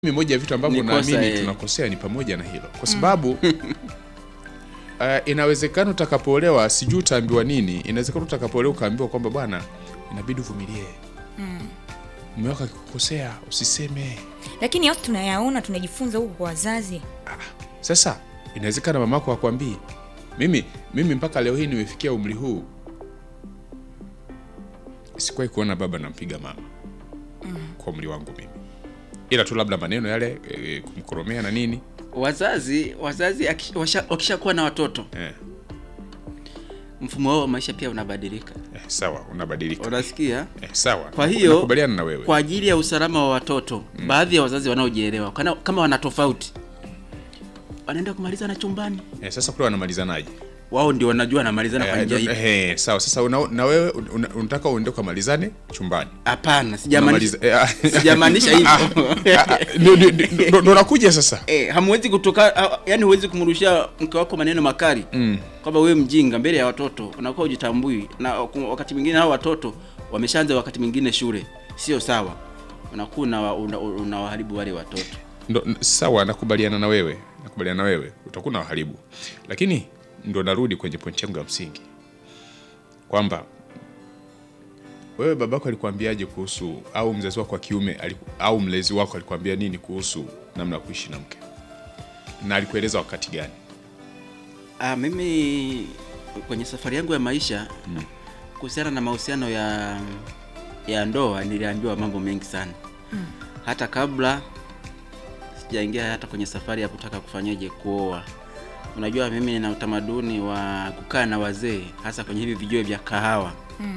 Mimi moja ya vitu ambavyo Ni kosa, naamini eh. tunakosea ni pamoja na hilo, kwa sababu uh, inawezekana utakapoolewa, sijui utaambiwa nini. Inawezekana utakapoolewa ukaambiwa kwamba bwana, inabidi uvumilie mume wako akikukosea usiseme. lakini yote tunayaona tunajifunza huku kwa wazazi Sasa inawezekana mamako akwambii. Mimi mimi mpaka leo hii nimefikia umri huu, sikuwahi kuona baba nampiga mama kwa umri wangu mimi, ila tu labda maneno yale e, kumkoromea na nini wazazi wazazi akish- washa- wakishakuwa na watoto eh, mfumo wao wa maisha pia unabadilika eh, sawa, unabadilika unasikia eh, sawa. kwa hiyo nakubaliana na wewe kwa ajili ya usalama wa watoto baadhi ya wazazi wanaojielewa kana- kama wana tofauti wanaenda kumalizana chumbani eh, sasa kule wanamalizanaje? wao ndio wanajua wanamalizana kwa Eh, njia eh, ipi eh, sawa. Sasa una, na wewe una- unataka uende ukamalizane chumbani hapana sijamaanisha Unamaliza- eh, ah, sijamaanisha hivyo ah, ndio- ndio- ndio- ndio- ndo nakuja sasa Eh, hamwezi kutoka ah, yani huwezi kumrushia mke wako maneno makali mm. kwamba wewe mjinga mbele ya watoto unakuwa ujitambui na ku- wakati mwingine hao watoto wameshaanza wakati mwingine shule sio sawa unakuwa una- una- unawaharibu wale watoto Ndo, n- sawa, nakubaliana na wewe, nakubaliana na wewe, utakuwa na waharibu, lakini ndo narudi kwenye pointi yangu ya msingi kwamba wewe babako alikwambiaje kuhusu au mzazi wako wa kiume aliku, au mlezi wako alikwambia nini kuhusu namna ya kuishi na mke na alikueleza wakati gani? ah, mimi kwenye safari yangu ya maisha kuhusiana na mahusiano ya ya ndoa niliambiwa mambo mengi sana hata kabla sijaingia hata kwenye safari ya kutaka kufanyaje kuoa unajua mimi nina utamaduni wa kukaa na wazee hasa kwenye hivi vijue vya kahawa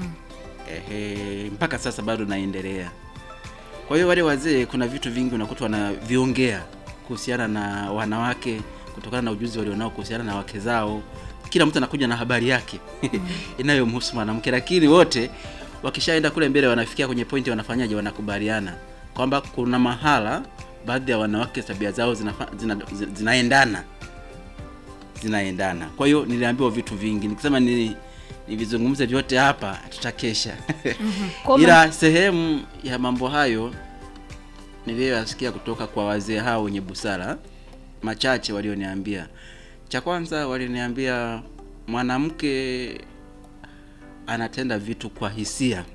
Ehe, mpaka sasa bado naendelea. Kwa hiyo wale wazee, kuna vitu vingi unakuta wanaviongea kuhusiana na wanawake kutokana na ujuzi walionao kuhusiana na wake zao. Kila mtu anakuja na habari yake inayomhusu mwanamke, lakini wote wakishaenda kule mbele wanafikia kwenye pointi, wanafanyaje? Wanakubaliana kwamba kuna mahala baadhi ya wanawake tabia zao zinafa, zina, zina, zinaendana zinaendana. Kwa hiyo niliambiwa vitu vingi, nikisema ni nivizungumze vyote hapa tutakesha. Kwa Ila sehemu ya mambo hayo niliyoyasikia kutoka kwa wazee hao wenye busara machache walioniambia. Cha kwanza waliniambia mwanamke anatenda vitu kwa hisia,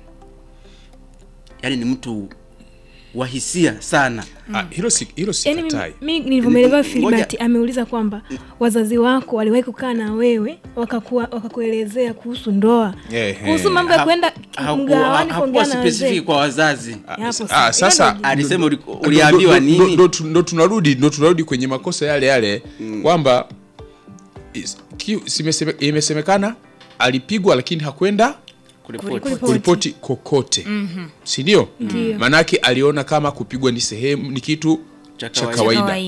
yaani ni mtu wa hisia sana. Ah, hilo si, hilo Yaani mimi- sikatai. mi nilivyomwelewa Ngoja. Filibert ameuliza kwamba wazazi wako waliwahi kukaa na wewe wakakuwa wakakuelezea kuhusu ndoa Eh, kuhusu eh. mambo ya Ha- kwenda haku- mgawani hakuwa kuongea na specific wazee kwa wazazi. Ah, Yapo sa- sawa. ah, sasa Hilo Alisema uli- ndo- uliambiwa ndo- ndo- nini? ndo tu- ndo tunarudi ndo tunarudi kwenye makosa yale yale kwamba is- ki- simeseme- imesemekana alipigwa lakini hakwenda Kuripoti. Kuripoti. kuripoti kokote si ndio Ndio. maanake aliona kama kupigwa ni sehemu ni kitu Cha cha kawaida. kawaida Kawaida.